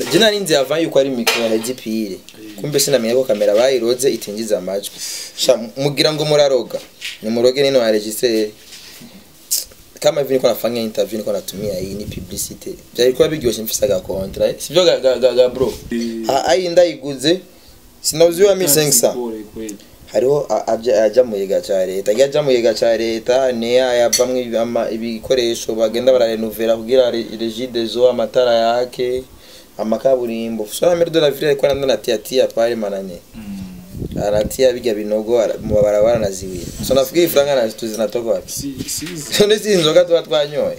je nari nzi avant yuko ari mikro ya gpire kumbe sinamenye ko kamera bayiroze itinjiza amajwi sha mugira ngo muraroga ni muroge nino wa registre kama hivi niko nafanya interview niko natumia hii ni publicity byari kuba biryoshe mfise aga contrat sivyo ga, ga, ga, ga bro ha ayi ndayiguze sinauziwa mi 500 Bore kweli. hariho a- aja aja mu yiga ca leta iyo aja mu yiga ca leta niyo yavamwo ibi- ama- ibikoresho bagenda bararenovera kugira re- regide zo amatara yake amakaburimbo sora mere de la ville ariko nanda natia tia pale mananye anatia biga binogo ara- mu barabara naziwira so nafikiri ifaranga nazo zinatoka wapi Si si none si inzoga tuba twanyoye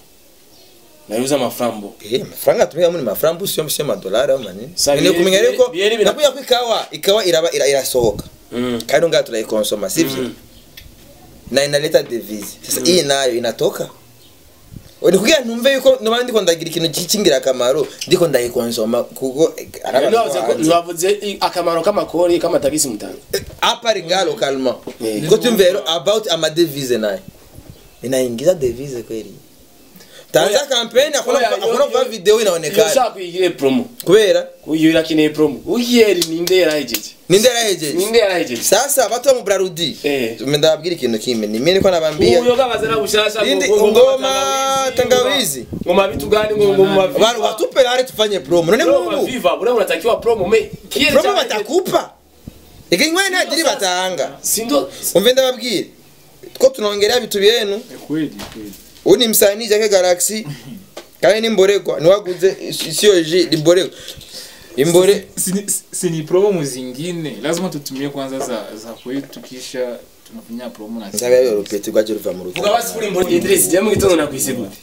nayuza amafarambo Eh, amafaranga tumika muri mafaranga sio sio madolari au manini Sa nene bie- kumenya bie- yuko bie- bie- nakuya ko ikawa ikawa iraba ira- irasohoka Mm. kandi ngaha tunaikonsoma sivyo Mm. na inaleta devise sasa hii nayo inatoka ni kugira ntumve yuko noba ndiko ndagira ikintu cy'ingira akamaro ndiko ndayikonsoma kuko eh, ari abantu Ntiwavuze ko- hanze. ntiwavuze i- akamaro k'amakori k'amatagisi mutanga Eh, apari nga localement Eh. ko tumve rero about ama devise nayo inaingiza devise kweli tanza kampeni akona Oya, akona yo- kwa yo- video iyo inaonekana ushaka kuyigire promo kubera uyu irakeneye promo uyeri ninde yarahejeje ninde yarahejeje ninde yarahejeje sasa bato mu brarudi Eh. ndababwira ikintu kimwe ni mimi niko nabambia uyo gabaza na bushasha Indi ngo- ngo- ngoma tangawizi. ngoma vitu gani ngo ngoma Bana watupe hali tufanye promo none ngoma mungu viva bure unatakiwa promo me kiere promo cha- batakupa ikinywa nadiri batanga sindo umve ndababwira ko tunaongelea vitu vyenu kweli kweli. uyu ni msanii Jake Galaxy kandi ni mboregwa niwaguze sio ji ni mboregwa imbore Si- si- si ni promo zingine lazima tutumie kwanza za za kwetu kisha tunafanya promo na nzabe yo rupeti rwaje ruva mu vuga rugo basi kuri mboni Idris je mu gitondo nakwise gute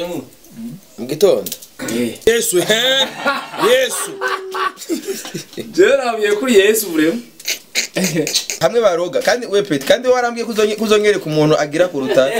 mu gitondo eh Yesu he Yesu je nabiye kuri Yesu bure hamwe baroga kandi we peti kandi warambwiye kuzonye- kuzonyereka umuntu agira kuruta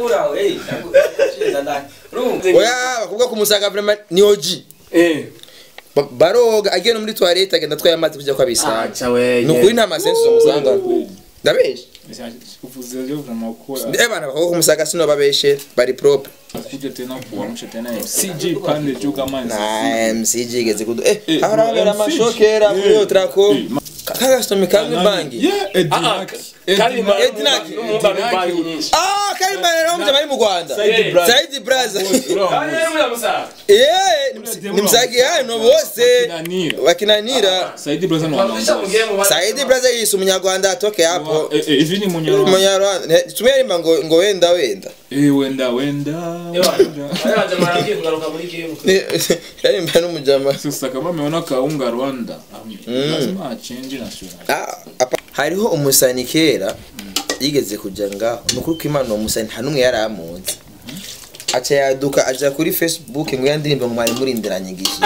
oya bakubwa kumusaga vraiment ni oji eh Ba- baroga agiye no muri toilette agenda atwaye amazi kujya kwa bisanga acha we ni ukuri nta masensi umusanga ndabeshe uvuze leo kama kwa eh bana bakubwa kumusaga sino babeshe bari propre kuja tena kuamsha tena CJ pande juu kama na MCG igeze kudu eh Eh, aharabera MCG. amashokera kuri Eh, trako eh, ma- kagasitomi kamwe bangi yeah Edinak kandi Edinaki. numva numva nyinshi ah kari mbana no mjama ari mu Rwanda Saidi Brother Saidi brother kandi muri musa eh ni msi- ni msagi hano bose Kinanira. wakinanira Saidi brother no wabisha mugiye mu Saidi brother yise umunyarwanda atoke hapo Eh eh hivi ni munyarwanda umunyarwanda Ne- tumwe rimba ngo ngo wenda wenda eh wenda wenda wenda. Ayo jamaa yake kugaruka muri game Ni- yarimba n'umujama sasa kama ameona kaunga Rwanda lazima achange na sura Ah, apa- hariho umusani kera yigeze kuja ngaho nukuri ko imana uwo musani nta n'umwe yari amunzi aca yaduka aja kuri facebook ngo yandirimbe ngo mwari murindiranye igihe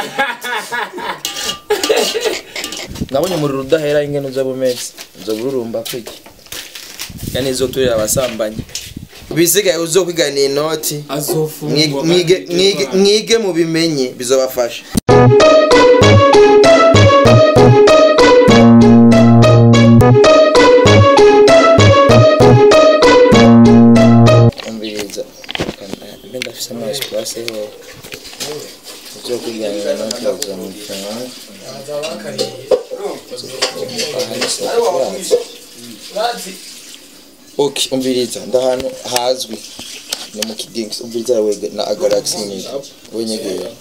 nabonye umuriro udahera ingene uza bumeze uza bururumba kwiki yani izoturira abasambanyi bisigaye uzokwiganira inoti mwige- azofungwa mwige- mwige- mwige mubimenye bizobafasha umviriza mbe ndafise ama espace ho uzokwiganira inoti bazomutanga Okay, umviriza ndahantu hazwi ni mu kidings umviriza we na agalaxy ni wenyegera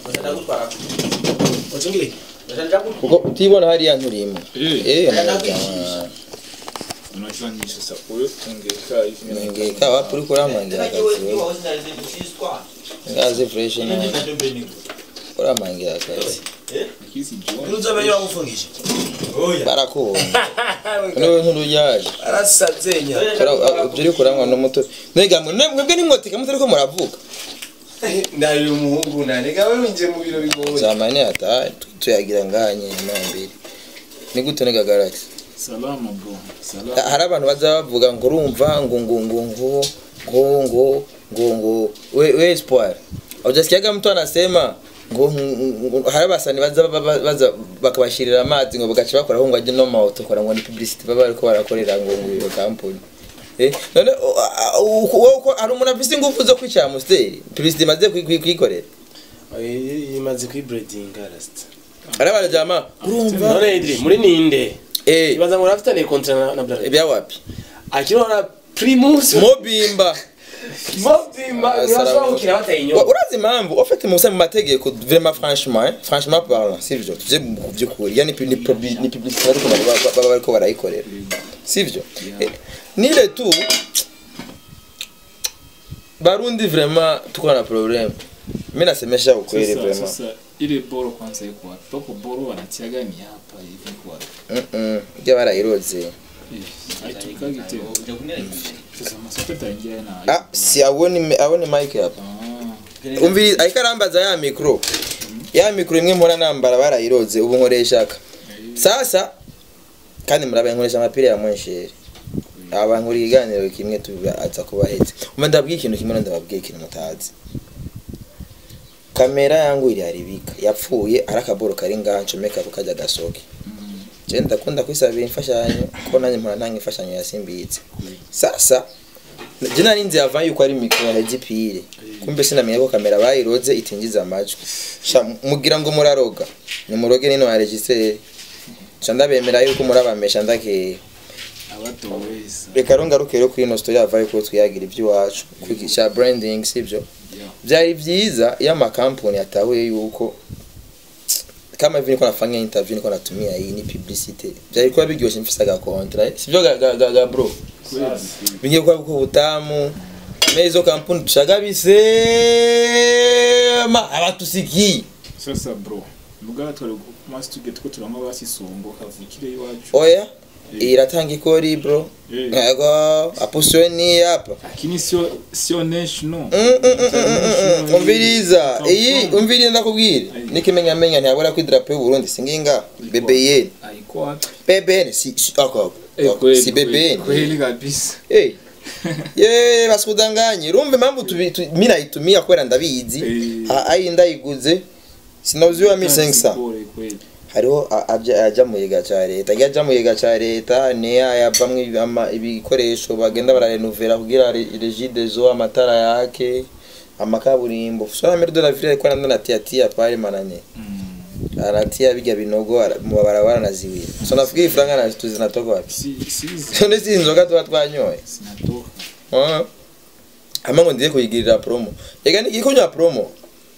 kuko utibona hariya nturimo Eh. eh na unajua ni sasa huyo tungeka hivi ngeka wapi uri kuramangira akazi wewe ngazi fresh na kuramangira akazi kisi jioni barakubona niwe nturuyaje arasazenya ibyo uri kuranywa n'umuto mbega mwe mwebwe nimwotika mutari ko muravuga ndari umuhungu nanega we winjiye mu biro bigoye zamani ata tuyagira nganye nambiri ni gute nega galaxy salama bro salama hari abantu baza bavuga ngo urumva ngo ngo ngo ngo ngo ngo ngo ngo we we espoir ujasikiaga mtu anasema ngo ngo- hari abasani baza baza- baza bakabashirira amazi ngo bagaca bakora ngo ajye no mauto kora ngo ni publicity baba bariko barakorera ngo ngo iyo company eh none o- a- u- wowe uko hari umuntu afise ingufu zo kwicara musiteri publicity imaze kwi- kwi- kwikorera imaze kwiburedinga rasita arabara jama urumva none idri muri ninde eh ibaza ngo urafitaniye kontra na, na Bralirwa ibya wapi akirona primus mobimba mobimba Ah, urashobora salamu. gukina bataye Wa- inyuma urazi impamvu ufite musa mu mategeko vraiment franchement hein, franchement parlant sivyo tuje mu byukuri yani ni publi- ni publicité ariko baba baba bariko barayikorera sivyo Eh, nile tu barundi vraiment tuko na problem mimi nasemesha ukweli Sasa, vraiment sasa ile boro kwanza iko wapi? Poko boro wanatiaga ni hapa hivi kwa. mm -mm. barayiroze Aitukagi tena. Sasa masote taingia na. ah si abone abone mic hapa Ah. umviri ariko arambaza ya mikro ya mikro imwe mpora nambara barayiroze ubu nkoreshaka sasa kandi murabe nkoresha amapira ya mwensheri aba nkuri iganiro kimwe tubaza kubahetse umva ndabwiye ikintu kimwe ndababwiye ikintu mutazi kamera yangu iri haribika yapfuye ari akaboro kari ngaha ncomeka ko kajya gasoke je ndakunda kwisabira imfashanyo ko nanjye mpora ntanga imfashanyo yasimbitse sasa je nari nzi yava yuko ari mikro ya hegipire kumbe sinamenye ko kamera bayiroze itinjiza amajwi sha mugira ngo muraroga nimuroge nino ya registre ca ndabemera yuko murabamesha ndakeye Abatoweza. reka rero ngaruke rero kuri ino story yava yuko twiyagira iby'iwacu kwigisha branding sibyo Yeah. byari byiza iyo amakampuni yatahuye yuko kama hivi niko nafanya interview niko natumia hii ni publicity byari kuba biryoshye mfise agakontra sibyo ga, ga, ga, ga bro bingiye kuba buko butamu me izo kampuni tushaga bisema abatusikiye Sasa bro. Muga twari kumasi tuge tuko turama basisongo kavukire iwacu. oya iratanga ikori bro Eh. yego apusiwe ni hapa Lakini sio sio national. Mm, mm, mm, mm, mm, mm. umviriza iyi umviriza ndakubwira n'ikimenyamenya ntiyabura ko idarapo y'uburundi singinga bbn Haiko wapi? bbn si si ako Eh, ako, kweli, si kweli, bbn Kweli kabisa. Eh. ye basikudanganye urumva impamvu tubi- tu- mi nayitumia kubera ndabizi Eh. Ah, ayi ndayiguze sinauziwa mi 500 Bore kweli. hariho a- aja aja mu yiga ca leta iyo aja mu yiga ca leta niyo ayavamwo ibi- ama- ibikoresho bagenda bararenovera kugira re- regidezo amatara yake amakaburimbo sora mere de la ville ariko nanda natiatia pale mananye Mm. anatia biga binogo ara- mu mabarabara naziwira so nafikiri ifaranga na tuzi zinatoka wapi Si si none si inzoga tuba twanyoye sinatoka. Ah. ama ngo ndiye kuyigirira promo ega ni ikonya promo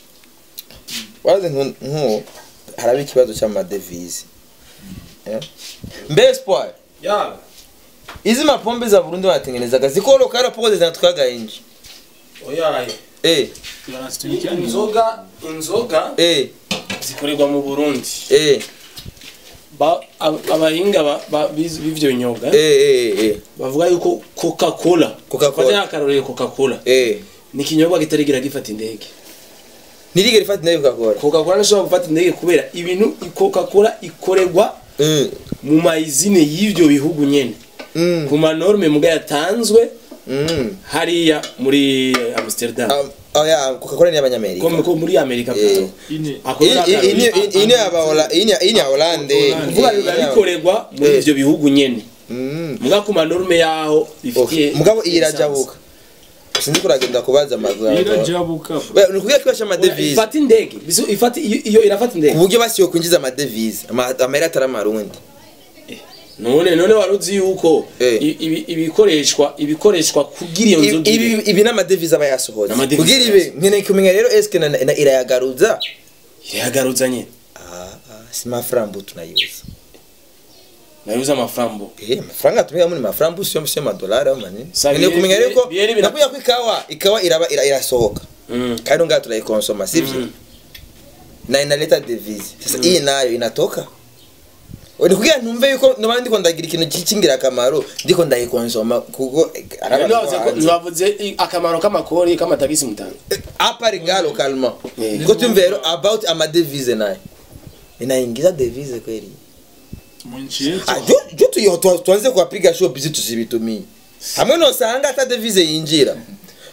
wazi nku nku haraba ikibazo cy'amadevize Eh? mbe espoir ya izi mapombe za Burundi batengenezaga zikoroka raporo zinatwaga inji oya eh Tunasitumikia ni inzoga inzoga eh zikorerwa mu Burundi eh Ba- ab- abahinga ba- ba- bizi- b'ivyo binyobwa eh eh eh bavuga yuko coca-cola Coca-Cola. Fata akarorero coca-cola eh ni ikinyobwa kitarigira gifata indege nirige rifati nayo gakora coca-cola ntishobora gufata indege kubera ibintu coca-cola ikorerwa mm mu mayizine y'ivyo bihugu nyene mm ku manorme muga yatanzwe mm hariya muri amsterdam Um, oh ya Coca-Cola ni abanyamerika ko ko muri amerika Eh. plato ine Ako iyi ni iyi- iyi akarorero. iyi ni aba Hola- iyi ni iyi ni ya Hollande kuvuga biba bikorerwa muri Eh. ivyo bihugu nyene mm muga ku manorme yaho bifitiye Okay. mugabo iyi lisansi. irajabuka sinzi kuragenda kubaza amaguru irajabuka bro. we ni ukuvuga ko ibasha amadevize ifata indege bisu ifata iyo iyo irafata ku indege buryo basiyo kwinjiza amadevize ama- amahera atari amarundi none none waruzi yuko Eh. i- ibi- ibikoreshwa ibikoreshwa kugira iyo Ibi- nzoga ibi ibe. ibi n'amadevize aba yasohotse N'amadevize kugira ibe nkeneye kumenya rero eske na- na- irayagaruza irayagarutsa nyine Ah, ah, si mafarambu tunayuza nayuza amafarambo eh amafaranga tumika muri mafarambu sio sio madolari au manini Sa nkeneye bie- kumenya rero ko bie- bie- bie- nakuya ko ikawa ikawa iraba ira- irasohoka Mm. kandi ngaha tunaikonsoma sivyo Mm. na inaleta devise sasa hii nayo inatoka ni kugira ntumve yuko naba ndiko ndagira ikintu cy'ingira akamaro ndiko ndayikonsoma kuko eh, ari abantu Ntibavuze ko- hanze. ntibavuze i- akamaro k'amakori k'amatagisi mutanga hapa ringa localement Eh. niko tumve rero about amadevise nayo inaingiza devise kweli mu nchi yetu Ah, jo jo tuyo tu- tuanze kuwapiga show bizi tusibitumie hamwe nosanga hata devise yinjira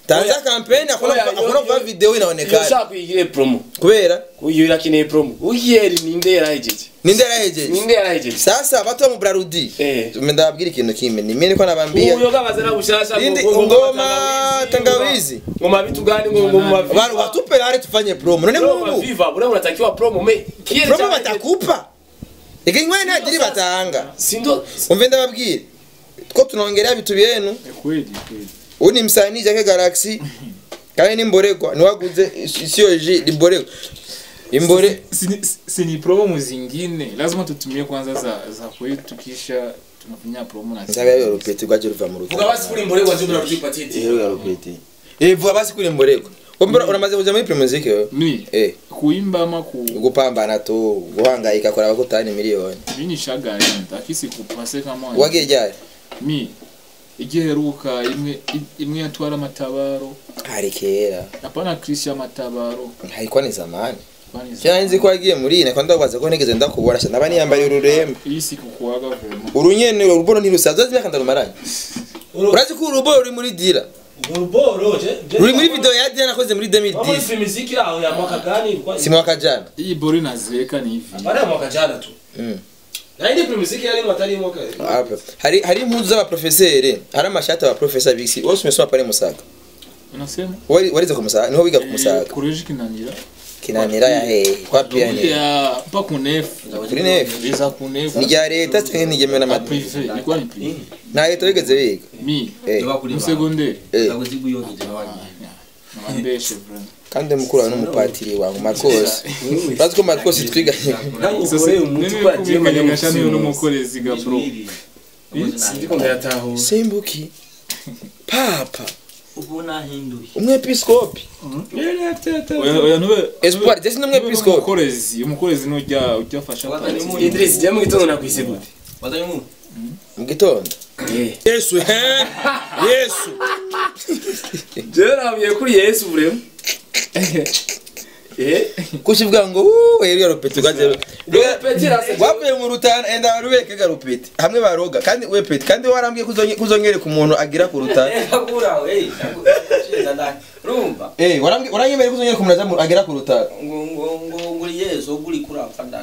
tanza kampeni akona Oya, akona yo- kuva yo- video iyo inaonekana ushaka kuyigire promo kubera uyu irakeneye promo uyeri ninde yarahejeje ninde yarahejeje ninde yarahejeje sasa bato wa mubrarudi Eh. ndababwira ikintu kimwe ni mimi niko nabambia uyo kabazana bushasha Indi ngo- ngo- ngoma tangawizi ngo mabitu gani ngo ngo maviva Watu watupe hali tufanye promo none promo mungu maviva bure unatakiwa promo me kiere promo cha- batakupa ikinywa ntagiri batanga sindo umve ndababwira ko tunaongelea vitu vyenu kweli kweli uyu ni msanii Jake Galaxy kandi ni mboregwa niwaguze sio ji ni mboregwa imbore si, si, si ni promo zingine lazima tutumie kwanza za za kwetu kisha tunafanya promo na nzabe yo rupeti rwaje ruva mu vuga rutaro basi kuri mbore waje muraruzipa titi rero rupeti eh vuba basi kuri mboregwa Umbura uramaze kuja muri primo muziki wewe ni eh kuimba ama ku gupambana tu guhangayika kora abakutani miliyoni mimi nishagaenda akisi kupase kama wagiye ryari mi igiheruka imwe imwe yatwara matabaro hari kera hapana Christian matabaro haikuwa ni zamani kwani cyane nzi ko wagiye muri ine kandi ndabaza ko nigeze ndakubona cyane naba niyambaye ururembo iyi siku kuwaga vema urunyene urubono ntirusaza zimyaka ndarumaranye urazi ko urubono ruri muri dira uruboro je je- ruri muri video ya dira nakoze muri Wama 2010 ifi miziki aho ya mwaka gani ilikuwa si mwaka jana iyi bori nazeeka ni hivi baada ya mwaka jana tu Mm. na ile miziki yale ni watari mwaka Hapa. hari hari impuzu z'abaprofeseri hari amashati y'abaprofesa bisi wose umesoma pale musaga unasema wari warize ku musaga niho wiga ku musaga kureje kinanira kinanira ya he kwa piani ya pa kunefu kuri nefu iza kunefu ni rya leta cyangwa ni ryemewe na n'amadini prive ilikuwa ni prive nta leta wigeze wiga mi Eh, musegonderi eh. nabambeshe bro kandi mukuru wawe n'umupatiri wangu marcos urazi ko marcos twiganye sasa nini kumikanyisha niyo n'umukorezi ga bro ndiko ndayataho simbuki papa ubona hinduye umwepiskopi oya oya nube espoir jesi n'umwepiskopi umukorezi umukorezi nujya ujya afasha pati Idris je mu gitondo nakwise gute wazanye mu mu gitondo eh yesu he yesu je nabwiye kuri Yesu bure eh kukivuga ngo "Uuuu, rero ya rupeti rwaje Rupeti rase- rwavuye mu rutana enda rubeke ga rupeti hamwe baroga kandi we peti kandi warambwiye kuzonye kuzongereka umuntu agira ku rutana akura we cheza ndani rumba eh warambwiye waranyemereye kuzongereka umuntu aza mu- agira ku rutana ngo ngo ngo nguri yeso guri kurapfa ndani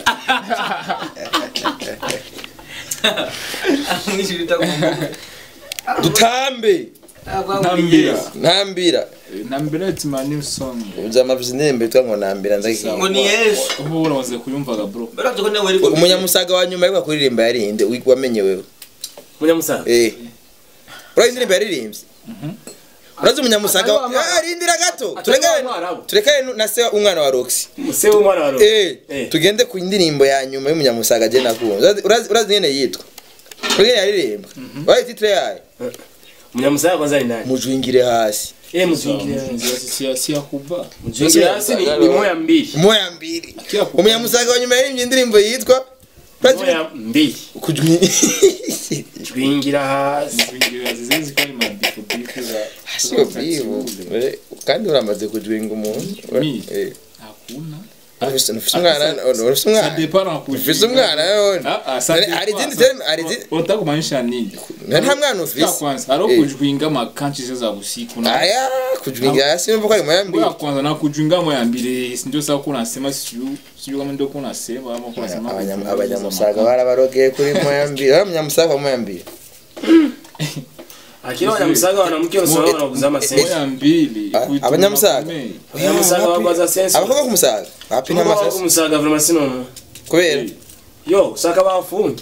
mwishirita dutambe ntambira ntambira ntambira it's my new song uzamavuze indirimbo yitwa ngo ntambira ndagiye ngo ni yesu ubu uramaze kuyumvaga bro berazo ko nawe ariko umunyamusaga wa nyuma ariko kuririmba yarinde wi- wamenye wewe munyamusaga eh urazi indirimbo yaririmbye urazi umunyamusaga wa- Ah, rindira gato turekane turekane na se umwana wa Roxy se w'umwana wa Roho eh Eh. tugende ku indirimbo ya nyuma y'umunyamusaga je nakunze Urazi- urazi urazi nyene yitwa urazi nyene yaririmba urazi titre yayo munyamusaga kwanza ni nani mujwingire hasi eh muzingire sia sia kuba muzingire hasi ni ni moya mbili moya mbili Kila kuba. umunyamusaga wa nyuma yaririmbye indirimbo yitwa urazi moya mbili kujwi twingira hasi kuingira zizi kwa ni mabifu bifu za sio bivu Eh, kandi uramaze kujwinga umuntu Mi? Eh. hakuna Ufise ufise umwana ufise ça umwana dépend en kuingira ufise umwana yone ah ah ça Hari- dépend, hari izindi ça- terme hari izindi unataka kumaanisha nini nta mwana Sikia ufise kwanza aro Eh. kujwinga makanchi za usiku na aya kujwinga hasi numva ko ari moya mbili Ngoja kwanza na kujwinga moya mbili si ndio sasa kuna sema siyo siyo kama ndio kuna sema ama kuna sema Abanyam- abanyamusaga barabarogeye kuri moya mbili ari umunyamusaga wa moya mbili akira abanyamusaga wanamke usoro wanakuza amasensi moya mbili Ah, kuituma abanyamusaga? makomeye. abanyamusaga bakwaza sensi abakobwa kumusaga wapi nta Abakobwa masasi kumusaga vrema sinono kubera yo usaka bafunge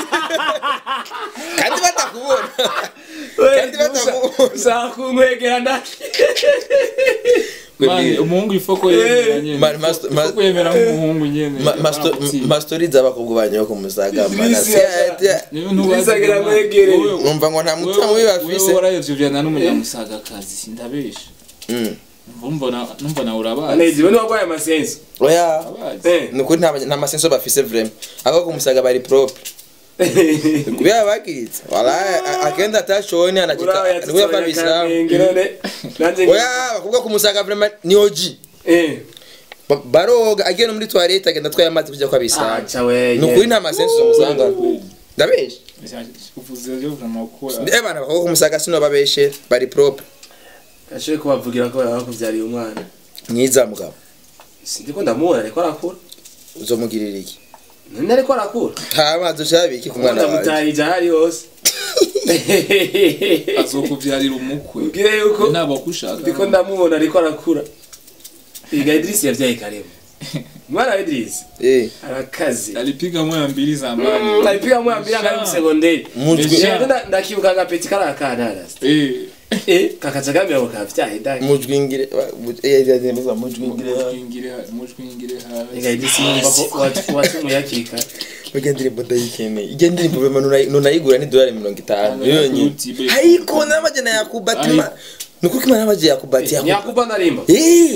kandi batakubona kandi batakubona usakunkwegera ndaki Mani, umuhungu ifoko yemera nyene Ma- master- ma- ifoko yemera nk'umuhungu nyene Ma- masto- Barakutsinda. mastori z'abakobwa banyu bo kumusaga mana Idrisi si ati- Niyo ntubazi Bisagira Imana. mwegere. Wowe- numva ngo nta mutima wewe- mubi wewe bafise warayovyana n'umunyamusaga kazi sindabesha Mm. mbona numva nawe urabazi aneziwe niwagwaye amasensi oya Urabazi. Eh. ni ukuri nta nta masenso bafise vrema abakobwa kumusaga bari propre kubera bagiritse wala akenda atashoni anachika urawe nikuya kwa bislamu none nanjye oya abakobwa kumusaga vrema ni oji eh Ba- baroga agiye no muri toilette agenda atwaye amazi kujya kwa bislamu acha wewe ni ukuri nta masenso zomusanga ndabesha uvuze ryo vraiment ko eh bana abakobwa kumusaga sino babeshe bari propre ashoboye kubavugira ko baba bakubyariye umwana mwiza mugabo sindi ko ndamubona ariko arakura uzomugirira iki none ariko arakura nta mazi ushaka iki ku mwana wawe ndamutahije ahari hose azokuvyarira umukwe ubwire yuko naba kushaka ndiko ndamubona ariko arakura iga Idris yavyaye kareba mwana wa Idris eh arakaze alipiga moya mbili zamani alipiga moya mbili angari mu segonderi mujwi Deja. Rero nda- ndakibuka agapeti kari akana arasi eh eh kakaza kamera ngo kavyaye dai mujwingire eh yazemeza mujwingire mujwingire mujwingire iga hasi Idris yumva ko watu- watumuye hakiri kare ugendere boda yikene igendere problema nunayigura ni dolari 50 yonyine YouTube. haiko n'amajana yakubatima nukuko imana n'amajana yakubati yakuba nyakuba ndarimba eh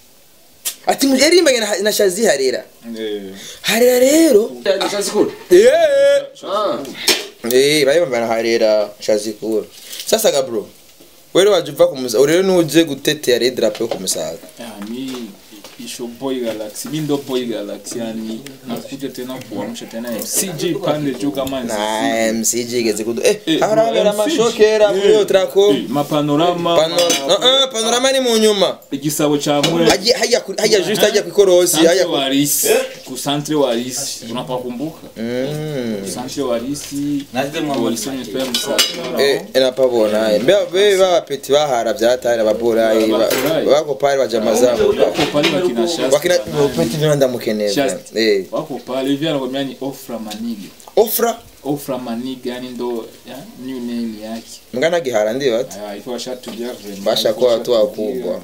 ati mu yarimbanye na, na shazi harera eh harera rero nishazi kura eh ah eh barimbanye na harera shazi kura sasa ga bro wewe waje uva kumusa urero nuje gutetea red drapeau yo kumusaga Ah, mi isho boy galaxy mi ndo boy galaxy yani nakuja tena kuamsha tena CJ pande juu kama na mcg igeze kudu eh Eh, arabera MCG. amashokera kuri yo trako Eh, mapanorama pano ah panorama ni mu nyuma igisabo cha mure hajya hajya ku- hajya just hajya kwikorosi Santre hajya ku- warisi ku santre warisi unapakumbuka Mm. santre warisi Natwe mwa walisonye pia msaka Eh, napabona mbe be bapeti bahara byatari ababurayi bako pale bajamazamu wako pale wakina Shasta wakina peti vyanda mukeneza Shasta. eh wako pale hivi anakwambia ni Ofra Maniga ofra Ofra Maniga yani ndo ya, new name yake mngana gihara ndio ati aya hivyo washatujia vraiment Basha kuwa watu Washatujia, wakubwa.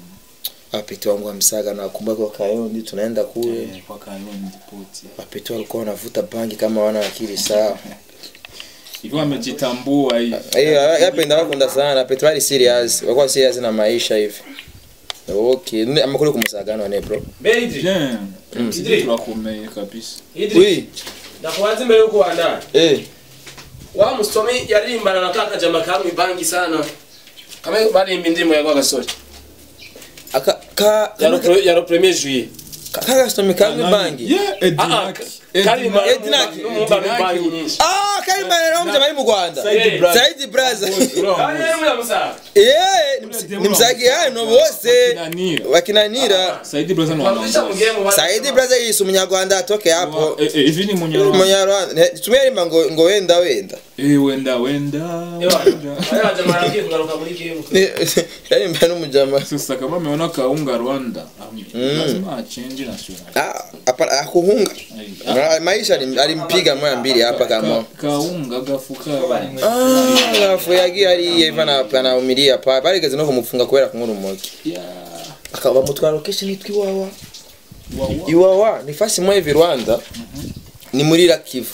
apeti wangu wa msaga na wakumbuka kwa kayondi tunaenda kule eh, kwa Kayondi poti apeti walikuwa wanavuta bangi kama wana akili sawa hivyo wamejitambua hivi eh yapenda bakunda sana apeti bali serious walikuwa serious na maisha hivi okay Ni- amakuru kumusaga none bro Be Idris. bien Mm. sisi turakomeye kabisa Idris. oui Ndakubaza imbere yuko wandana. eh wa musomi yaririmbana na kaka jama kamwe bangi sana kama barimba indirimbo ya gasore aka ka ya ro ya ro premier juillet kaka stomi kamwe bangi yeah Edinaki karimba Edinaki. n'umumba bangi nyinshi Ah, Karimba rero mjama ari mu Rwanda. Saidi Braza. Saidi Braza. kandi yari muri musa Eh, ni msagi hano bose Kinanira wakinanira. Saidi Braza no twamwisha mugiye mu Saidi Braza yise umunyarwanda atoke hapo. eh eh hivi ni munyarwanda Umunyarwanda. Tumwe arimba ngo ngo wenda wenda. eh wenda wenda wenda. aya jama aragiye kugaruka muri game Yarimba n'umujama. sasa kama ameona kaunga Rwanda am- lazima achange national Ah, hapa akuhunga. Ai, Ah, Maisha alim- alimpiga moya mbili hapa kama. ka- kaunga gafuka Ah, gafu yagiye ari Eva na anaumilia pa. Barigeze no kumufunga kubera kunkura umoki. ya Akaba mutwara location yitwa Iwawa. wawa Iwawa ni fasi moja hivi Rwanda. Ni muri la Kivu.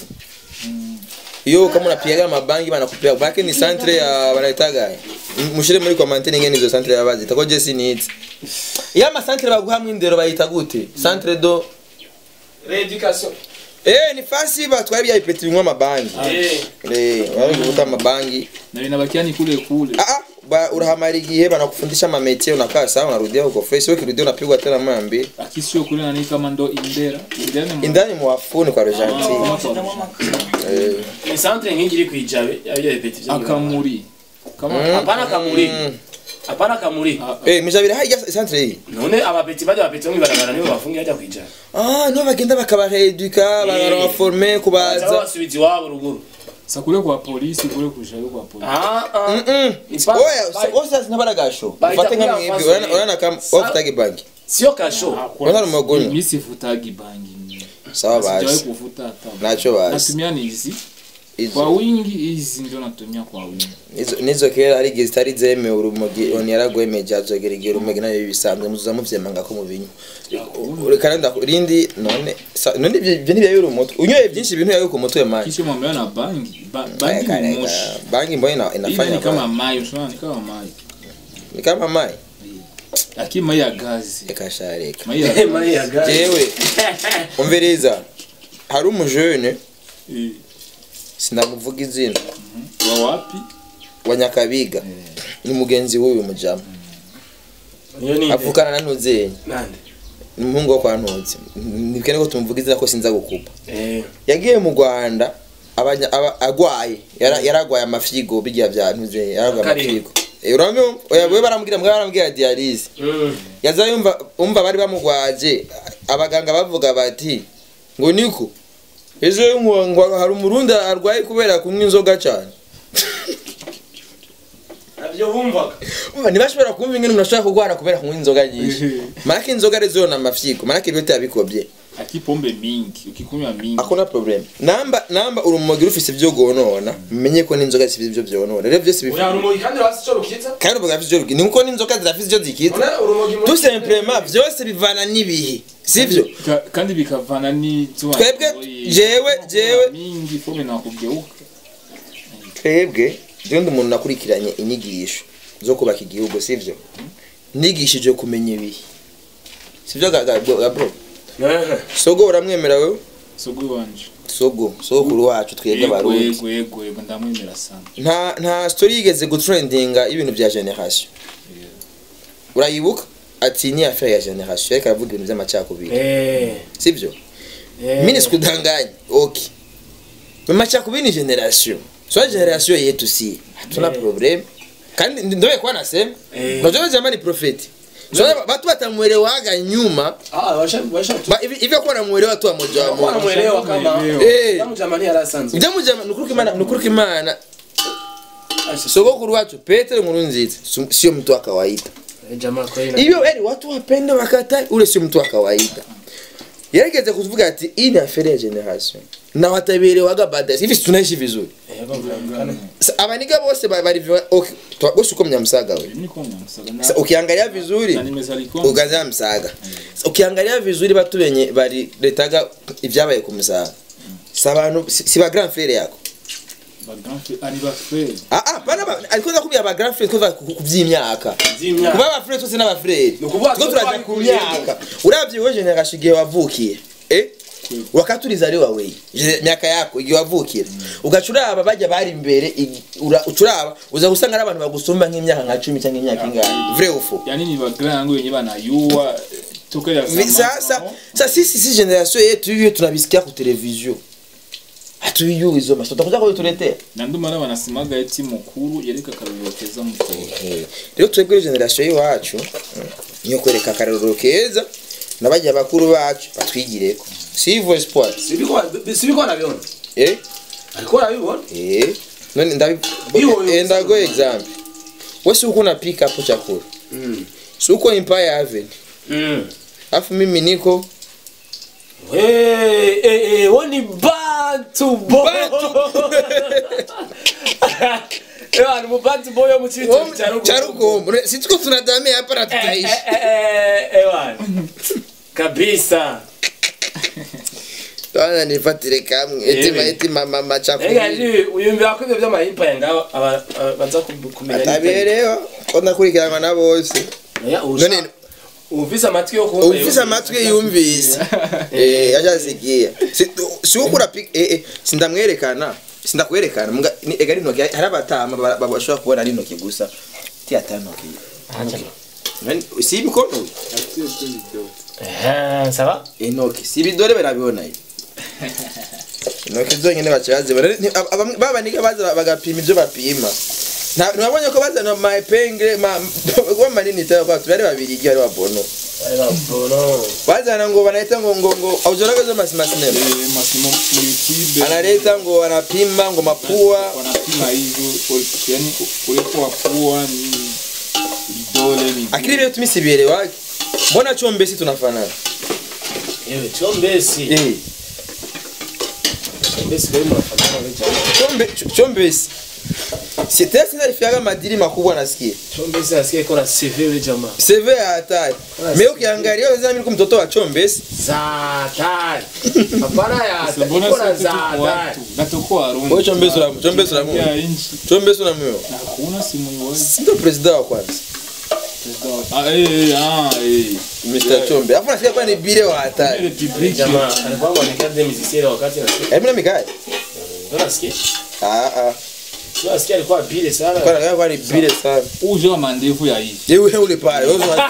Iyo kama unapiga mabangi banakupea bake ni centre ya wanaitaga. Mushire muri commentaire ngene izo centre yabazi. Tako je sinitse. Ya ma centre baguha mwindero bayita gute? Centre do rééducation Eh ni fasi batwara bya ipeti binywa mabangi. eh Eh, wale kuvuta mabangi. na inabakia ni kule kule Ah ah, ba urahamara igihe banakufundisha ma métier unakaa sawa unarudia huko fresh. Wewe kirudia unapigwa tena mara mbili. akisio kule nani kama ndo indera indera ni mu- Indani muwafuni kwa Argentine. Ah, kwa- Eh. ni centre nk'ingi iri kwijabe yabyo repeti byo akamuri kama hapana kamuri Mm. hapana kamuri Ah, Eh, mujabira hajya centre hii. none abapeti bajya bapeti mu ibarabara nibo bafungiye bajya kwijabe Ah, no bagenda bakabareduka, bakabaforme baza kubaza. basubiza iwabo ruguru sa kule kwa polisi kule kushayo kwa polisi ah ah Mm. Ni pa- Oya, ba- osa sinabaragasho. Bahita Ufate nka kuri mwebwe, avance. urana urana kama Sa- wafutage banki. sio kasho Urana rumogonyo. mimi sivutagi bangi Sawa sijawahi basi. kuvuta hata Nacho basi. natumia ni hizi kwa Izo wingi hizi ndio natumia kwa wingi izo nizo kera hari gihe zitari zeme urumogi on yaragwemeje azogera igihe urumogi nayo bisanzwe muzuza muvyemanga ko mubinywa. Reka nda rindi none sa- none ibyo ibyo nibyo yuri umutwe. Unyoye byinshi ibintu yayo ku mutwe man. kisha mambo na bangi ba, bangi Reka, ni reka. moshi Bangi mbona ina- ile inafanya ni kama kama maji unaona ni kama maji ni kama mai. lakini maji ya gazi Reka shareka. maji ya mari ya gazi Jewe umviriza hari umujene Eh, sinamuvuga izina wa wapi wa Nyakabiga ni mugenzi w'uyu mujama niyo ni avukana na Ntuzenyi nande ni umuhungu wo kwa Ntutsi nibwene ko tumuvuga izina ko sinza gukupa eh yagiye mu Rwanda abanya- aba- agwaye Yara- yaragwaye amafyigo bijya bya Ntuzenyi yaragwaye Akarima. amafyigo Eh, uranyumva oya we baramubwira mbwa baramubwira dialyse Mm. yaza yumva umva bari bamugwaje abaganga bavuga bati ngo niko ejo ngo ngo hari umurundi arwaye kubera kunywa inzoga cyane nabyo bumvaga Umva, ntibashobora kumva ingene umuntu ashobora kurwara kubera kunywa inzoga nyinshi maraka inzoga arizo na mafyiko maraka ibyo yabikobye ati pombe mingi ukikunywa mingi akona problem namba namba uri umugire ufise ibyo gonona menye ko n'inzoga zifite ibyo byonona rero byose bifite uriya rumogi kandi rwasi icyo rukiza kandi uvuga afite ibyo ni uko n'inzoga zirafite ibyo zikiza Urabona urumogi muri tout simplement byose bivana n'ibihe sivyo Ka- kandi bikavana n'izuba Twebwe, jewe- jewe- mingi pombe nakubweuka twebwe jewe ndi umuntu nakurikiranye inyigisho zo kubaka igihugu sivyo nigishije kumenya ibihe sivyo ga- ga- ga bro Ehe. sogo uramwemera wewe sogo wanje sogo sogokuru wacu twebwe yego abarundi yego yego yego ndamwemera sana nta nta story yigeze gutrendinga y'ibintu bya generation urayibuka ati ni affaire ya generation ariko aravuga ibintu by'amacakubiri Eh. sivyo Eh. mimi sikudanganya okay macakubiri ni generation so generation yetu si hatuna Eh. problem kandi ndoye kwa nasema Eh. unajua jamaa ni prophet so watu watamuelewaga nyuma Ah, washa washa tu. ba- hivi hivi kwa namuelewa tu amoja wa Kwa moja namuelewa kama eh kama jamani yarasanzwe. Ujya mujama nukuruka imana nukuruka imana Asha. sogokuru wacu Petero Nkurunziza su- sio mtu wa kawaida Eh, Jamaa kweli. na- hivyo yani watu wapende wakatai ule sio mtu wa kawaida yarigeze kuvuga ati hii ni affaire ya generation na watabielewaga baadaye hivi si tunaishi vizuri Eh, bavugana. Sa- abaniga bose ba- bari okay twa- bose uko mnyamusaga we niko nyamusaga Sa- ukiangalia vizuri na nimezalikuwa ugaza msaga Sa- ukiangalia vizuri batu benye bari letaga ibyabaye ku musaga si abantu si si ba grand frère yako ba grand frère ari ba frère ah ah bana ba ariko ndakubwira ba grand frère kuva ku ku by'imyaka Zimya. kuba aba frère twese n'aba frère Ni ukuvuga two ko turaja twari ku ku myaka uravye wewe generation igihe wavukiye eh wakati ulizaliwa wewe Je- miaka yako igihe wavukira ugaca uraba bajya bari imbere igi- ura- uca uraba uza gusanga ari abantu bagusumba nk'imyaka nka cumi cyangwa imyaka ingahe vrai ou faux yani ni ba grand yangu wenye banayua toka ya Vi- sasa sasa sisi si generation yetu hiyo tunabisikia ku television hatuyui hizo masoto tutakuja kutuletea na ndo maana wanasemaga eti mukuru yereka akarorero keza mutoto rero twebwe generation y'iwacu mm, niyo kwereka akarorero keza n'abajya bakuru bacu batwigireko si hivyo espoir Sibiko sibiko nabiona. eh Alikuwa anabibona. eh none ndabi Hiyo, hiyo. enda go example wewe si uko na pick up chakula Mm. si uko Empire Avenue Mm. afu mimi niko Hey, hey, hey, woni bantu boy. Ewa, ni bantu boy yo muchitu charuko si tuko tunadamia hapa na tutaishi Ewa. Kabisa. Bana nifatire kamwe eti Ewe. ma eti mama Ega machakula ndi uyumvira ko ibyo by'amahimpa ngaho aba aba- baza kum- kumenya atabirerewa ko ndakurikiranwa na bose Oya, none usha- ufise amatwi yo kumva ufise amatwi yumvise eh yajasikia si si uko urapika eh eh sindamwerekana sindakwerekana mga ni- ega rino hari abatama ba- ba- bashobora kubona rino gusa ti atano Nani- si mikono Eh, sawa inoki si bidore barabibona ibi intoki zonyine bakibazibona Ni- aba- aba- baba niga baza bagapima ibyo bapima Nta- ntiwabonye ko bazana maepengre kuba manini cyane kwa tubari babiri igihe ari wabono Ari babono. bazana ngo banahita ngo ngo ngo auzoraga masima sinema masimo mu youtube analeta ngo anapima ngo mapua wanapima hivyo ul- yani urefu wa pua ni vidole ni akili vile tumisi vielewake mbona chombesi tunafanana Ewe, chombesi. eh Chombesi kwa hiyo mnafanana wewe jamaa. chombe ch- chombesi c'était sinalifiaga madiri makubwa nasikia Chombesi nasikia iko na CV wewe jamaa. CV ya hatari mimi ukiangalia wazana mimi mtoto wa chombesi Za hatari. Hapana ya Sasa mbona iko na sisi za tuko hatari. watu natuko warundi Wewe chombesi la chombesi la ya Mungu inchi chombesi na mimi na hakuna simu iwazi ndio president wa kwanza ah eh eh ah eh Mr. Chombe afu nasikia kwa ni bile wa hatari republique Jamaa alikuwa anaonekana dem musicien wakati nasikia. hebu na mikae Ndio nasikia. ah ah Sio nasikia alikuwa bile sana. kwa kwa kwa ni bile sana uje wa mandevu ya hivi yewe ule pale wewe unasikia.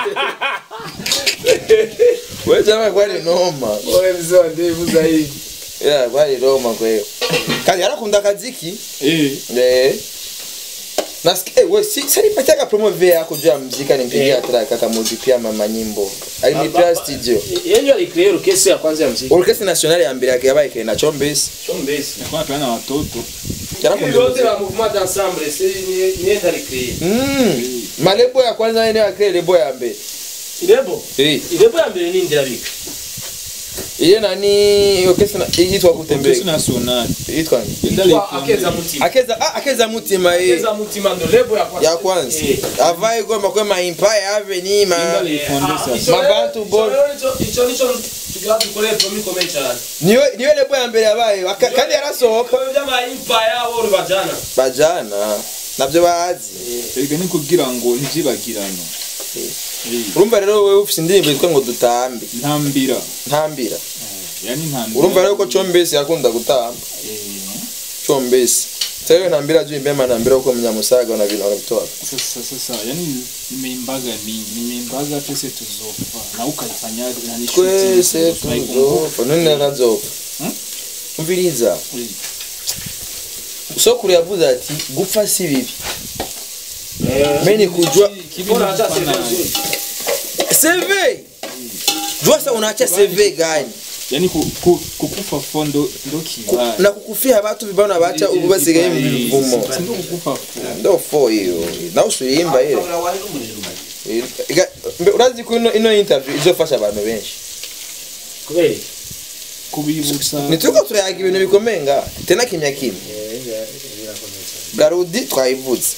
wewe jamaa kwa ni noma Wewe mzee wa ndevu zaidi. yeah kwa ni noma kwa hiyo kazi arakunda kaziki eh eh nasikia eh, we si salipatiaka promo vya yako juu ya muziki alimpigia Eh. track akamudipia mama nyimbo alimlipia studio yenye alicreate orchestre ya kwanza ya muziki orchestre nationale ya mbere yake yabaye kena chombesi chombesi Alikuwa anapeana na watoto Hivi vyote la mouvement d'ensemble c'est ni ni alicreate Mm. malebo ya kwanza ene akre lebo ya mbere ilebo Eh, ilebo ya mbere ni ndira bika iye nani orchestre na- yitwa Orchestre kutembea nationale yitwa nini? Yenda Kwa alifunde. akeza mutima akeza ah, akeza mutima ye akeza mutima ndo lebo ya kwanza ya kwanza Eh. avaye gomba kwe ma empire avenue Yenda ma alifunde Ah, sasa ico Mabantu rero- ball. ico rero nico- ico nico tugira dukoreye promi komeye cyane niyo niyo lebo ya mbere yabaye aka- kandi yarasohoka Ibyo by'ama empire abo rubajana bajana nabyo bazi Erega ni kugira ngo ntibyibagirane Eh, urumva rero wewe ufite indirimbo yitwa ngo dutambe ntambira ntambira yani ntambira urumva rero ko chombesi yakunda gutamba Eh, chombesi sasa ntambira juu imbema ntambira uko mnyamusaga na vile wanatoa sasa sasa yani nimeimbaga nini nimeimbaga twese tuzofa na ukaifanya na ni twese shooting, tunaikumbuka. tuzofa none nazofa Hmm? umviriza Eh, sokuru yavuze ati gupfa si bibi meni kujua kibi Bora ni hata kufana- sasa CV jua sasa unaacha CV gani yani ku- ku- kukufa fo ndo ndo kibaya na kukufia watu vibana bacha ubu basigaye mu bivumo Si ndo kukufa fo ndo fo hiyo na usurimba ile Iga- mbe- urazi ko ino ino interview izofasha abantu benshi kubera kubibutsa nituko turayaga ibintu bikomeye nga tena kimya kimya garudi twayivutse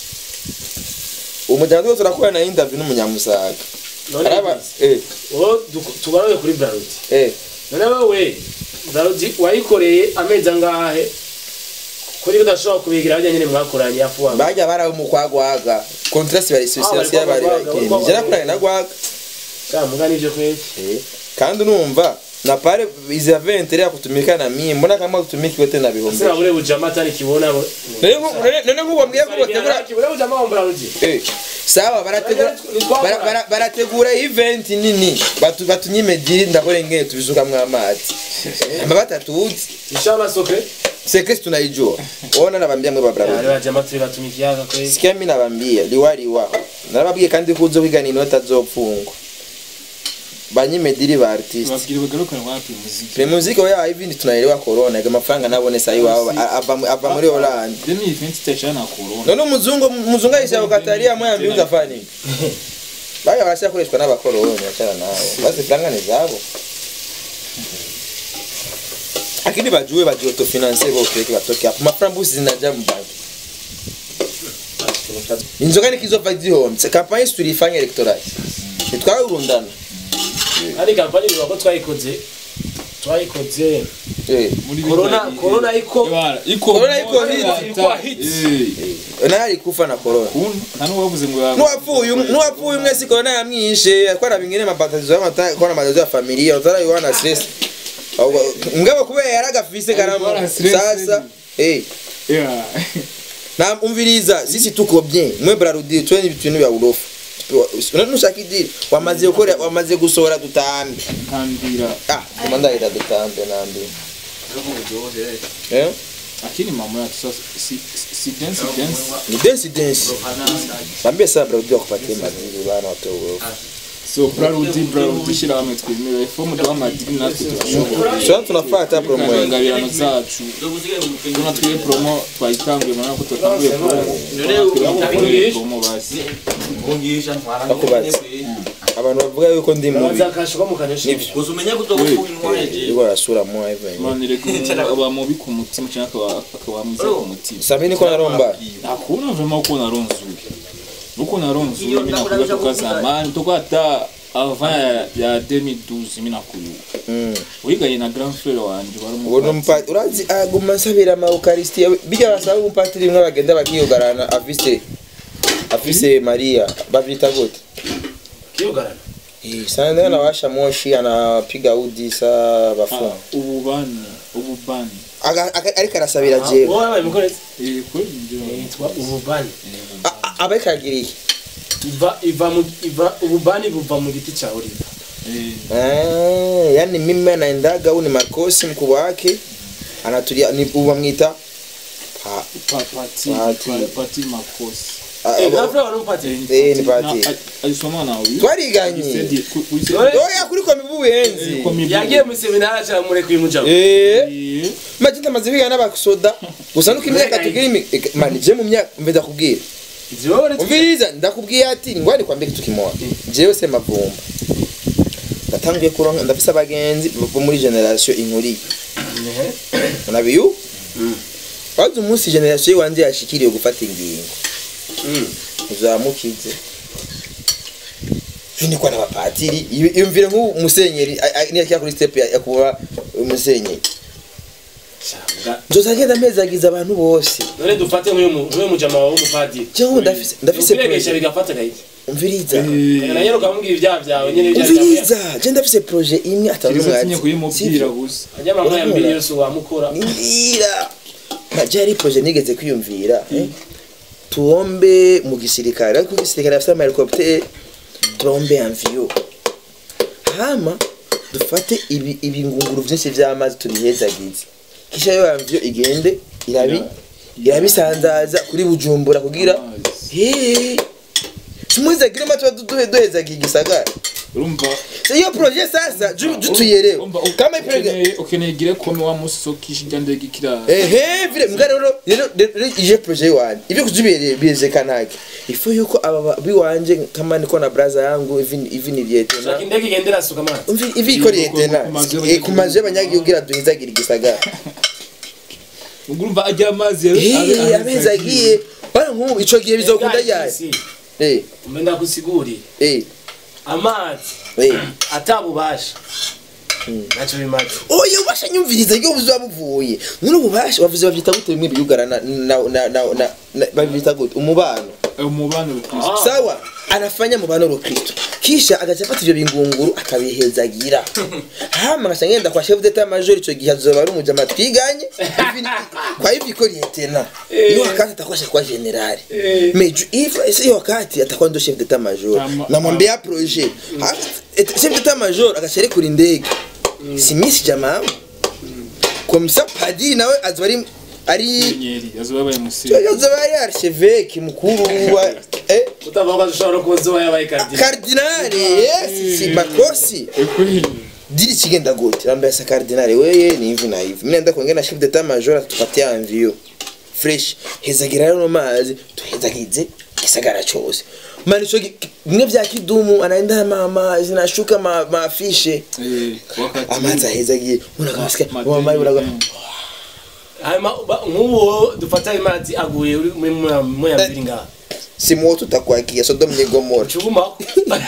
umuryango wose urakora na interview n'umunyamusaga none araba eh wowe tugaruye kuri Braludi eh none wowe Braludi wayikoreye amezi angahe kuri udashobora kubigira bajya nyine mwakoranye afu wa bajya barawe mu kwagwaga contrast bari association bari bari kwagwaga, bakindi bari jana kurana na gwaga kama muga nivyo kweli eh kandi numva na pale izi aventure ya kutumika na mimi mbona kama kutumiki wote na bihombe sasa bure bujama tani kibona bo none nku- none- none nkubambwiye ko bategura bure bujama wa Braludi Eh, sawa barategura bara- bara- barategura event nini batu batunyime diri ndakore ngene tubizukamwo amazi amba batatuzi inshallah sokre sekesi tunaijua ona nabambia mwe ari babravo bajama turi batumikiyaga kweli sikia mi nabambia liwaliwa narababwiye kandi ko uzo kwiga nini batazopfungwa banyime diri ba artiste babwira bagarukane wapi muziki pre muziki oya hivi tunaelewa corona ga mafaranga nabone sayi wao ava ava muri Holland demi event itachana na corona none umuzungu muzungu aisha ukataria moya mbi uzafani baya barasha kureshwa n'abakoroni achana nao basi franga ni zabo lakini bajue bajue autofinanse bote batoke hapo maframbusi zinaja mbanki inzoga nikizova zihomse kampanye tulifanya electoral nitwarurundana ari kampani bivuga ko twayikoze twayikoze eh muri corona bita- corona iko Ibara, iko Corona iko hit. Ilikuwa hit. Eh, nari kufa na corona kun- nta n'uwavuze ngo ya- nuwapfuye nuwapfuye umwe si corona yamwishe akora bingine mabatazo y'amata kora mabatazo ya familia utara yuana stress Ahubwo, mugabo kubera yaragafise karamu Alikuwa na stress sasa eh Yeah. na umviriza sisi tuko bien mwe brarudi tweni ibintu bya urofu nushaka idiri wamaze gukora wamaze gusohora dutambe ntambira ah komanda ida dutambe nambi eh lakini mambo ya sasa si si dance dance ni dance dance bambie sasa brarudi wakupatie madiri bana watu urofu so brarudi brarudi shira hamwe twemera ifomu duha amadini natwe turashobora sasa tunafata promo yetu. ingabirano zacu tuna twiye promo twayitanguye murabona ko twatanguye promo twatanguye promo basi bakubaza abantu bavuga yuko ndi mubi bazakasha ko mukanyosha nivyo uzumenya kutokufunga intwari iko arasura mo hivyo manire ko aba mubi ku mutima cyangwa akaba akaba mwiza ku mutima sasa niko naromba hakuna vraiment uko naronzuye uko naronzuye mimi nakuja toka zamani toka hata avant ya, ya 2012 mimi nakuyu mm wiganye na grand frère wanje wari ngo numpa urazi aguma nsabira ama eucharistia bijya basaba umupatiri mwe bagenda bakiyogarana afise afise Maria bavyita gute kiyogarana eh sana anawasha moshi anapiga udi sa bafunga ububani ububani Aga- aga- ariko arasabira jewe wowe wabaye mukorezi eh kweli ndio yitwa ububani abariko agira iki iva iva mu iva ububani buva mu giti cha oliva eh Ah, yani mimi anaendaga au ni makosi mkubwa wake anatulia ni bamwita pa Pa- pati Pati. pa- pati makosi Ah, Eh, abo- nafura wanampati. Eh, ni pati. Na- alisoma na huyu twariganye Alisedi- ku- ku- Alisedi- Dore- oya kuri komi bubuhenzi Kwa mibu- yagiye mu seminari aca murekuye umujaho Eh, Eh, maze ndamaze kwiga n'abasoda gusa nuko imyaka tugira imi- eka, mani je mu myaka mve ndakubwira umviriza ndakubwiye ati ngwani kwambia kitu kimoja jewe se mavumba ndatanguye kuronka ndafise abagenzi bo muri generation inkuriye unabiyu wazi umunsi generation yiwanje yashikiriye gufata ingingo uzamukize finikwa n'abapatiri iyo- iyumvire nk'ubu musenyeri a- a- niyakiya kuri step ya ya kuba umusenyeri nzoza ngenda mpezagiza abantu bose none dufate nk'uyu mu- nk'uyu mujama wawe w'umupadiri jewe ndafise ndafise ukiregesha projet bigafata gahita umviriza na nyene ukamubwira ibyaha byawe nyene ibyaha byawe umviriza je ndafise projet imwe atanu kiriza tinye mwati kuyimubwira gusa anyamama ya mbere yose wamukora nimbwira naje hari projet nigeze kwiyumvira eh? tuombe mu gisirikare ariko igisirikare afite amahelicopter tuombe amviyo hama dufate ibi ibingunguru vyinshi vy'amazi tubihezagize kisha yo amviyo igende irabi irabisanzaza kuri bujumbura kugira hey tumwizagire matwa duhezagiye igisagara urumva iyo projet sasa ju ju tuyerewe urumva kama iprojet ukeneye ukeneye igire kome wa musokisha ijya ndege kira ehe vile mbwa rero rero rero ije projet wanje ibyo kujubiye bize kanake ifu yuko aba ba- biwanje kama niko na braza yangu even even ivyete shaka na indege igendera suka amazi umvi ivi iko liyete na Ku mazu Eh, ku mazu y'abanyagihugu duhizagira igisagara urumva ajya amazi eh amezi agiye bana nk'ubu ico gihe bizokunda yaye eh umenda kusigurira eh amazi eh atabubasha ntacyo bimaze oya ubasha nyumviriza iyo buzuba buvuye none ububasha bavuze bavyita gute bimwe biyugara na na na na na- bavyita gute umubano umubano rukristo sawa anafanya mubano rukristo kisha agaca afata ivyo bingunguru akabihezagira hama ngaca ngenda kwa chef d'etat major ico gihe azoba ari umujama twiganye Hivi- kwa hivi iko lietena iyo wakati atakuwa kwa general mais ju- if ese iyo wakati atakuwa ndo chef d'etat major Ama- namwambia projet Ha- et- chef d'etat major agaca arekura indege si misi jamaa comme ça padiri nawe azoba ari ari nyeri yazoba yabaye musiri azoba ari archevêque mukuru wa eh utavuga ko ushobora kuba uzoba yabaye kardinali kardinali yes si makosi kweli diri kigenda gute ambaye sa kardinali weye ni hivi na hivi mimi naenda kuongea na chef d'etat major atupatia envio fresh hezagira rero no mazi tuhezagize gisagara cyose mani cyo bimwe vya kidumu anaenda na mama zinashuka ma, maafishe eh wakati amazi ahezagiye unakasikia Ma- mama mari uraga madeni, hanyuma ba- nk'ubu wowe dufata ayo mazi aguye uri muri moya moya mbiri ngaha si moto utakwakia Sodom ni Gomora ucugumaho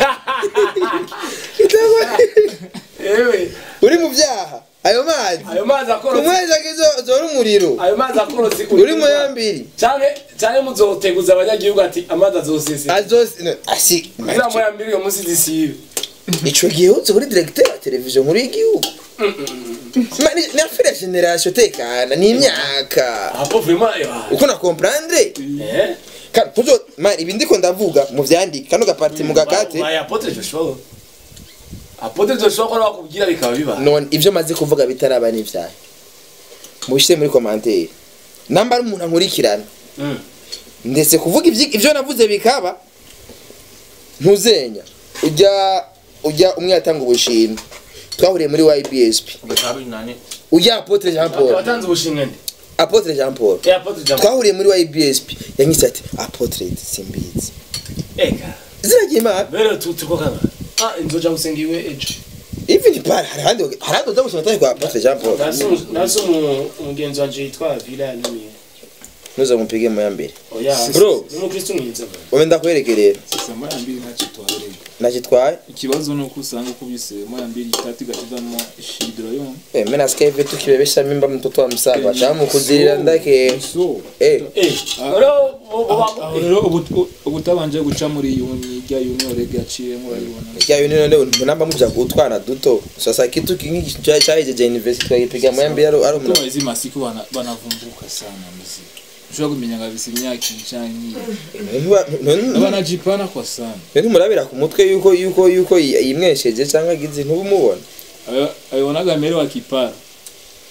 ewe uri mu vyaha ayo mazi ayo mazi akorotse kumwezagizo zora umuriro ayo mazi akorotse uri mu yambiri cyane cyane muzoteguza abanyagihugu ati amazi azosesera azose asi kugira moya mbiri uyo munsi zisibe ico gihe uzi kuri directeur wa televiziyo nkuru y'igihugu Ma, ni- ni affaire ya generation tekana ni imyaka apo vraiment eh, uko na comprendre eh Ka- tuzo ma ibi ndiko ndavuga mu vyandika kano gaparti mu gakate Ba- ba- apotre Joshua apotre Joshua ko bakubwira bikaba biba none ivyo maze kuvuga bitaraba n'ivyaha mubishire muri commentaire namba ari umuntu ankurikirana Mm. ndetse kuvuga ivyi- ivyo navuze bikaba ntuzenya ujya ujya umwe yatanga ubushimwe twahuriye muri YBSP ujya Apotre Jean Paul watanze ubushimwe nde Apotre Jean Paul eh apotre Jean twahuriye muri YBSP yanyise ati Apotre simbizi eka ziragiye imana bero tu tuko kana ah inzoja gusenga iwe ejo ivi ni pari hari ahandi hari ahandi uza gusoma atari kwa Apotre Jean Paul naso umugenzi wanje yitwa Villa yantumiye nuza mupige mu ya mbere oya Bro. ni umukristo mwiza bro. wowe ndakwerekerera sasa moya mbili ntacyo twarega nakitwaye ikibazo ni uko usanga ukubise moya mbili itatu igashizamo shidro yo eh mimi nasikia hivi tukibebesha mimba mtoto wa msaba chamu kuzirira ndake so eh eh rero bo- bo- aho rero ubu- ubutabanje guca muri yuni rya yuni orega yaciyemo urabibona kya yuni none munamba muja kutwana duto sasa kitu kingi cha cha je university twagipiga mu ya mbere ari ari Kutoa hizi masiku wana- wanavumbuka sana muziki ushobora kumenya ngabisa imyaka icanye umuntu abanajipana kwa sana murabira ku mutwe yuko yuko yuko yimwesheje cyangwa agize ntubumubona Ayo- ayonaga mbere wa kipara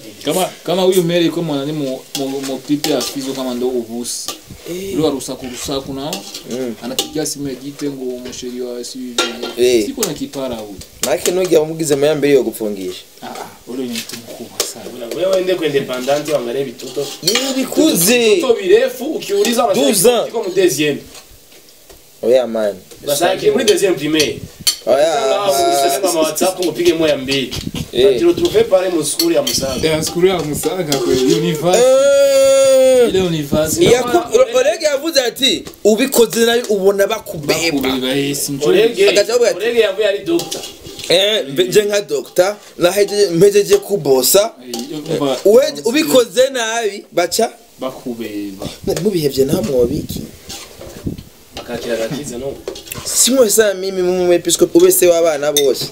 kama kama huyu Mary kwa mwana ni mu mu, mu clip ya Fizo kama ndo ubusi ule rusaku rusaku nao Mm. anapigia simu ya gite ngo umusheri wa si Eh. siko na kipara huyu make nugira wamugize mu yambere yo gupfungisha ah ah ule ni mtu mkubwa sana wewe ende kwa independent uangalie vitoto yewe bikuze vitoto virefu ukiuliza Douze ans. iko mu deuxième oya man basa ki muri deuxième primaire oya Sasa mama WhatsApp ngo pige moya mbili Eh. tu trouve pale mu school ya Musaga ya skuru ya musaga kwe universe Eh. ile universe Yaku- Olege yavuze ati ubikoze nabi ubona bakubeba bakubeba yesi njoo Orege Agaca avuga ati- Orege yavuye ari doctor Eh, mbe- nje nka dogita nahejeje mpejeje kubosa umva Uwe- ubikoze nabi baca bakubeba mubihevye nta mwobiki akakira gakize no simwe saa mimi mumwepiskopi ube se w'abana bose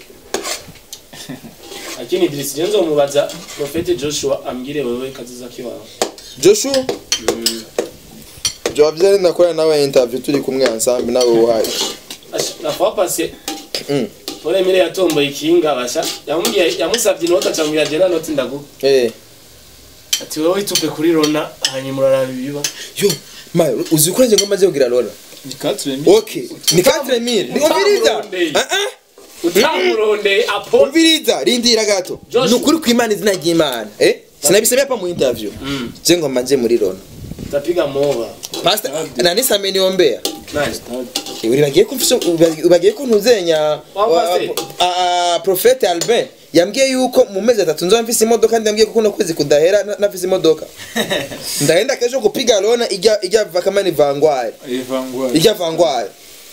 lakini Idris Jenzo mubaza Prophet Joshua ambwire wewe kazi zake wawe joshua jowa vyari nakora nawe interview turi kumwe ensemble nawe uhari nafa pase Mm. Pole mire yatomboye ikinga basha yamubwiye yamusabye inota acamubwira jena noti ndaguha Eh. ati wowe itupe kuri Rona hanyuma uraraba ibiba yo ma uzi ko nje ngoma kugira lola ni 4000 okay ni 4000 ni umviriza Utamurondeye. ah ah utamurondeye apo umviriza rindira gato Joshua. ni ukuri kw'imana izina ry'imana eh sinabisemea hapa mu interview Mm. je ngoma nje muri rona utapiga moba pastor nani sameniombea nani uribagiye ko mfise ubagiye ko ntuzenya Wa wa- pastor? a- a- Prophete Albin yambwiye yuko mu mezi atatu nzoba mfise imodoka ndi yambwiye ko kuno kwezi kudahera na- nafise imodoka ndahenda kesho kupiga lona ijya ijya vakamani vangwari evangwa ijya vangwari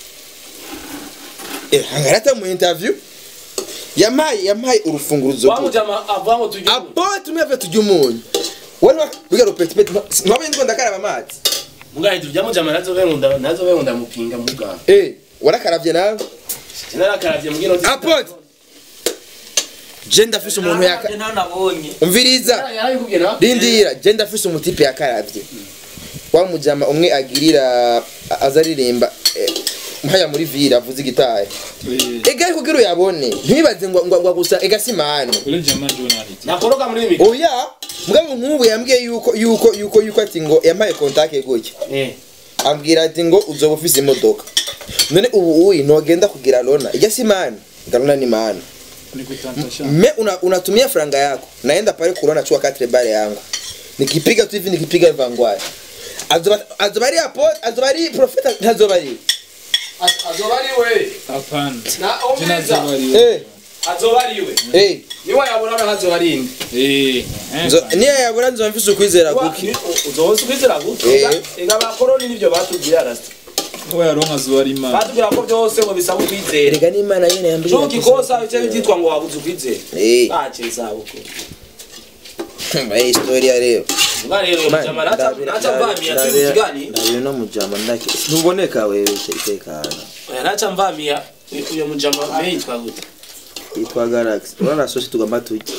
eh hangarata mu interview yamaye yamaye urufunguruzo wangu jama avango tujye abo tumeve tujya umunyu wari biga rupeti peti nwabaye ngo ndakaraba amazi mugahe tujyamo jama nazo bengunda nazo bengunda mupinga muga eh warakaravye nawe sinarakaravye mugino apote je ndafise umuntu yaka ntawe nabonye umviriza yarabikubwiye na rindira je ndafise umutipe yakaravye wa mujama umwe agirira a- aza aririmba eh, mpaya muri vira avuze igitari ega ariko kugira uyabone ntibibaze ngo ngo ngo gusa ega simano ule jamaa ndio nani nakoroka muri ibi oya mugabo nk'ubu yambwiye yuko yuko yuko yuko ati ngo yampaye kontake gutya eh ambwira ati ngo uzoba ufise imodoka none ubu uyi ntogenda kugira lona ijya simani ngarona ni maana nikutantasha me una, unatumia franga yako naenda pale kurona chua katre bare yangu nikipiga tu hivi nikipiga vangwaya azoba azoba ari apo azoba ari profeta ntazoba ari azoba ari we hapana na tena omeza zabari eh azoba ari we eh niwe yabona ntazoba ari indi eh nzo niya yabura nzo mfise ukwizera guki uzohose ukwizera gutyo Eh. ega abakoroni nivyo batubwira rasta ngo yaronka zuari imana batubwira ko byose ngo bisaba ukwizera erega n'imana nyene yambwiye cyo kikosa icyo byitwa ngo wabuze ukwizera eh ntacyo izabukuru eh historia rero Nga rero Man, mujama nacha ndabira- nacha mvamia tu ndabira- mtigani ndabira no mujama ndake ntuboneka wewe tekana oya nacha mvamia uyo mujama meitwa gute yitwa galaxy urana sosi tugomba tujye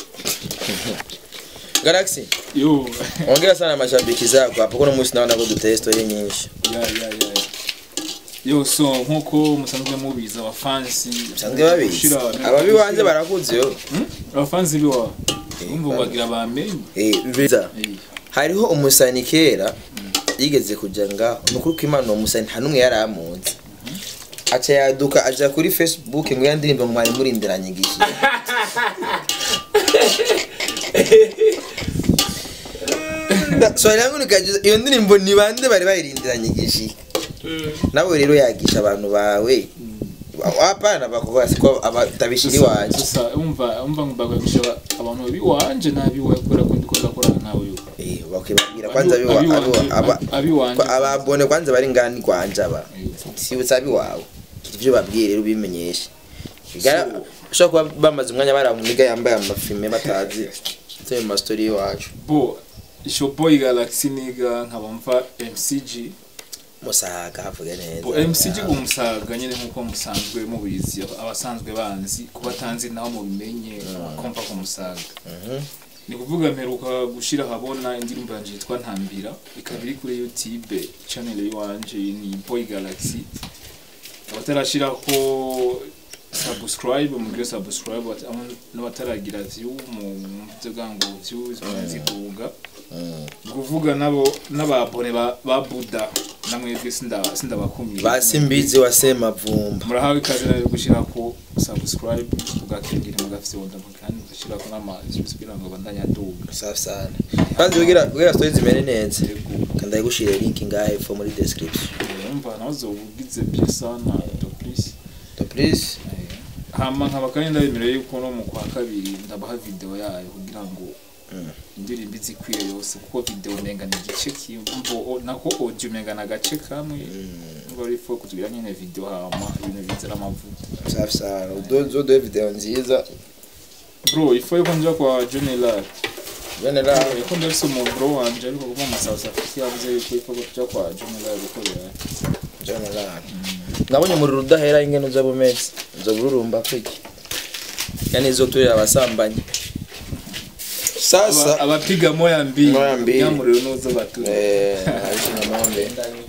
galaxy yo ongera sana mashabiki zako hapo kuna musi naona ko duteye story nyinshi ya ya ya yo so nkuko musanzwe mubizi abafansi sanzwe babizi ababi wanze barakuze yo abafansi biwa umva bagira bamenye eh biza Eh, hariho umusani kera yigeze kuja ngaho nukuri ko imana uwo musani nta n'umwe yari amunzi aca yaduka aja kuri facebook ngo yandirimbe ngo mwari murindiranye igihe swali yangu nikajuza iyo ndirimbo ni bande bari bayirindiranye igihe nawe rero yagisha abantu bawe hapana bakubwira siko abatabishiri wanje sasa umva umva ngo baganisha abantu biwanje nabiwe kubera ko ndiko ndakorana nawe yo eh bakwibabwira kwanza biwa Abiwanje- aba abiwanje Kwa ababone kwanza bari ngani kwanje aba si usabi wawe ivyo babwiye rero ubimenyeshe bigara ushobora kuba bamaze umwanya bari amuniga yambaye amafilme batazi ivyo mu mastori y'iwacu bo ishoboy galaxy niga nkaba mva mcg musaga havuge neza bo mcg umusaga nyine nkuko musanzwe mubizi abasanzwe banzi kuba tanzi naho mubimenye kompa ku musaga Mhm. ni kuvuga mperuka gushira habona indirimbo yanje yitwa ntambira ikaba iri kuri youtube channel yiwanje ni boy galaxy abatarashiraho subscribe mugire subscribe ati- amo n'abataragira view mu byo ngo views ziduga kuvuga nabo n'ababone ba ba Buddha namwebwe sinda sindabakumira basimbizi wasema vumba murahawe ikaze nayo gushira ko subscribe ugakingira mugafyonda kandi gushira ko n'amazi kugira ngo bandanya duga safi sana kandi kugira kugira stories zimere neza kandi ayigushire link ngahe fo muri description umva nazo ugize bien sana to please to please hama nkaba kandi ndabemereye yuko no mu kwa kabiri ndabaha video yayo kugira ngo indirimbo izikwiye yose kuko video umenga ni igice kimbo nako audio umenga ni agace kamwe ngo rifo kutugira nyene video hama ibintu bizera amavuta safi sana udozo do video nziza bro ifo yuko nja kwa Johnny Lar bene la ko ndafise umu bro wanje ariko kuva mu South Africa yavuze yuko ifo kuja kwa Johnny Lar gukorera John Lan nabonye umuriro udahera ingene uza bumeze uza bururumba kwiki yani izo turira abasambanyi sasa Aba- abapiga moya mbili Moya mbili. nyamuriro nuzo batura eh arishina mambe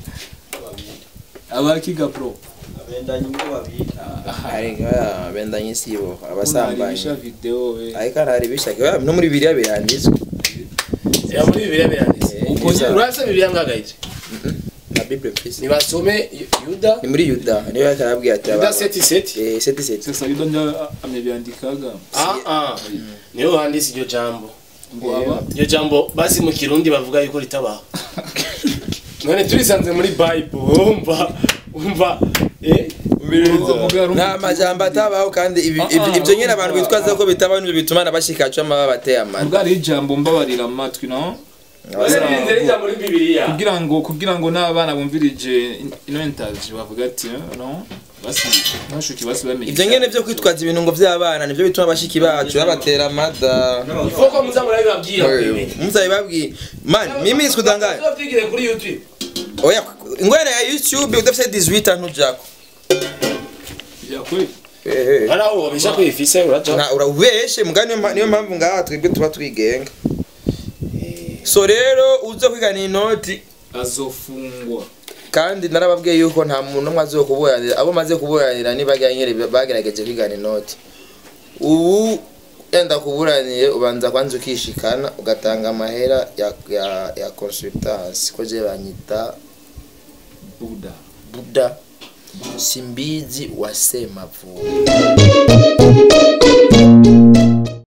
abakiga bro abendanyi ngo babita ari bendanye sibo abasambanyi abasambanyi video we ariko hari bishaka no muri biriya biranditswe ya muri bibiliya biranditse Eh, uko neza. urasa bibiliya ngagayije na bible please nibasome yuda ni muri yuda niyo yakarabwiye ati yuda seti seti eh seti seti sasa yuda nja amebyandikaga ah ah niyo handitse iryo jambo ngo aba iryo jambo basi mu kirundi bavuga yuko ritabaho none turisanze muri bible wumva wumva eh nta majambo atabaho kandi ibi- Ah, ibi- ah, ibyo nyine abantu urumva. bitwaza ko bitabaho nibyo bituma nabashikacu amaba bateye amata bwari ijambo mbabarira amatwi no birinze rija muri bibiliya kugira ngo kugira ngo n'abana bumvirije ino interview bavuga ati eh, no basi nashuki basi bamenye ibyo nyine byo kwitwaza ibintu ngo by'abana nibyo bituma abashiki bacu babatera amada ifoko muzamura bibabwira kwibi muzabibabwiye man mimi sikudanganya tuzovyigire kuri youtube oya ingwene ya youtube udafite 18 ntujako ya kweli ehe ari aho wabisha kwifise uraja na urabeshe mugani niyo mpa- niyo mpamvu ngaha twebwe tuba twigenga so rero uza kwigana inoti azofungwa kandi narababwiye yuko nta muntu umwe azokuburanira abo maze kuburanira nibaganyere bagerageje kwigana inoti ubu yenda kuburaniye ubanza kwanza ukishikana ugatanga amahera ya ya, ya consultance ko je banyita buda buda simbizi wasema vuba